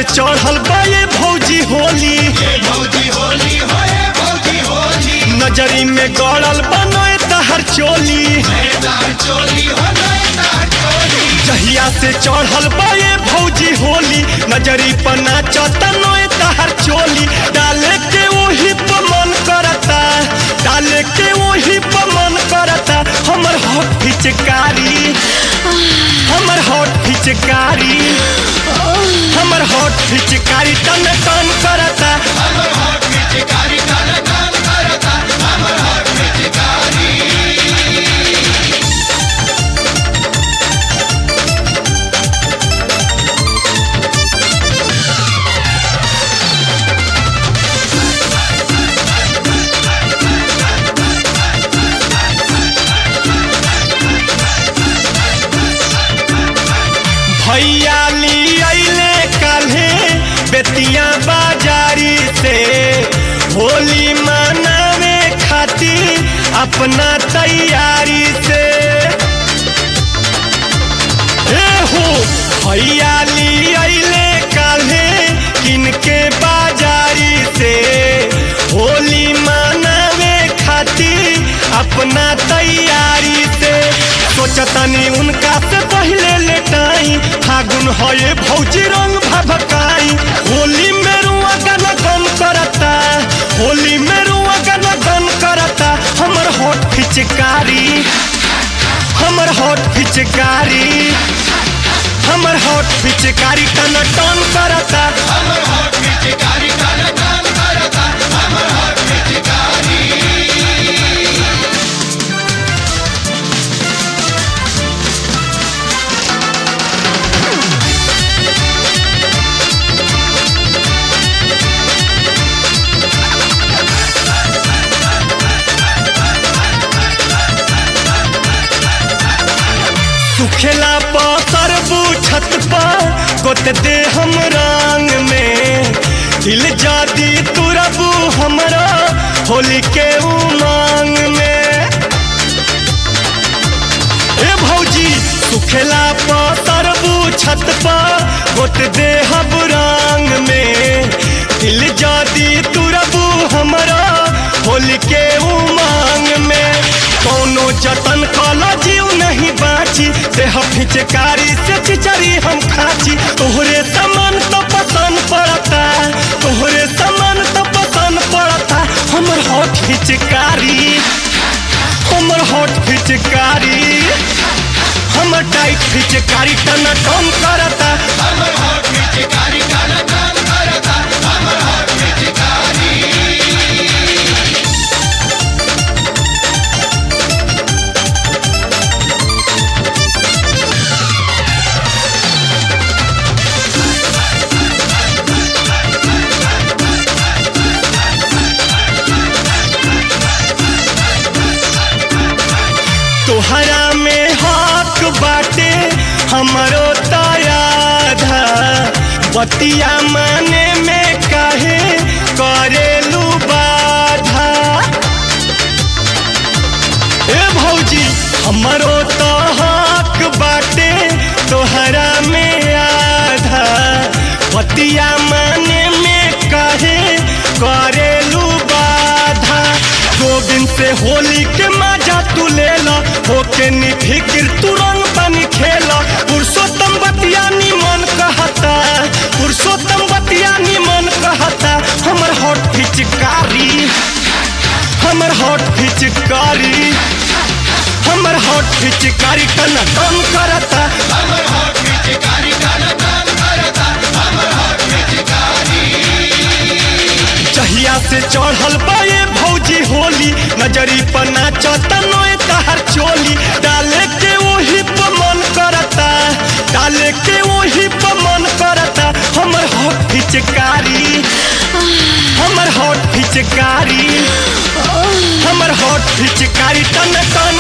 से चढ़ल बा ये भौजी होली भौजी होली होए भौजी होली नजरी में गड़ल बनोए तहर चोली मैदान चोली हो मैदान चोली जहिया से चढ़ल बा ये भौजी होली नजरी पर नाचता नोए तहर चोली डाले के वही पर मन करता डाले के वही पर मन करता हमर हॉट पिचकारी हमर हॉट पिचकारी हमर हॉट पिचकारी टन टन करता हमर हाथ में चिकारी काला कान करता हमर हाथ में चिकारी भैया ली अइले काल्हे बेतिया बाजारी से होली मनावे खातिर अपना तैयारी से ए हो भैया ली अइले काल्हे किनके बाजारी से होली मनावे खातिर अपना तैयारी से सोचतनी उनका से पहले लेटाई फागुन होए भौजी रंग भभकाई होली में रुआ गन गन करता होली में रुआ गन गन करता हमर होठ पिचकारी हमर होठ पिचकारी हमर होठ पिचकारी टन टन करता हमर हाथ में चिकारी काला कान करता हमर हाथ में चिकारी सुखेला तरबू छत पर गोत दे हम रंग में दिल जादी तुरबू हमरा होली के उमंग में ए भौजी सुखेला तरबू छत पर गोत दे हम रंग में दिल जादी तुरबू हमरा होली के उमंग में कोनो जतन कलो जीव नहीं बाची देह फिचकारी से चिचरी हम खाची तोहरे समान तो पसंद पड़ता तोहरे समान तो पसंद पड़ता हमर होठ फिचकारी हमर होठ फिचकारी हमर टाइट फिचकारी टन टन करता हमर हाथ में चिकारी काला कान करता हमर हाथ में चिकारी तोहरा में हक बाटे हमरो तयाधा बतिया माने में काहे करेलू बाधा ए भौजी हमरो तो हक बाटे तोहरा में आधा बतिया माने में काहे करेलू बाधा गोविंद से होली के मजा तू ले ला होके निफिकिर तू रंग बनी खेला पुरुषोत्तम बतिया निमन कहता पुरुषोत्तम बतिया निमन कहता हमर हॉट फिचकारी हमर हॉट फिचकारी हमर हॉट फिचकारी टन टन करता हमर हाथ में चिकारी काला कान करता हमर हाथ में चिकारी जहिया से चढ़ल बा ये भौजी होली नजरी पर नाचता नोए तहर चोली डाले के वही पर मन करता डाले के वही पर मन करता हमर हॉट फिचकारी हमर हॉट फिचकारी हमर हॉट फिचकारी टन टन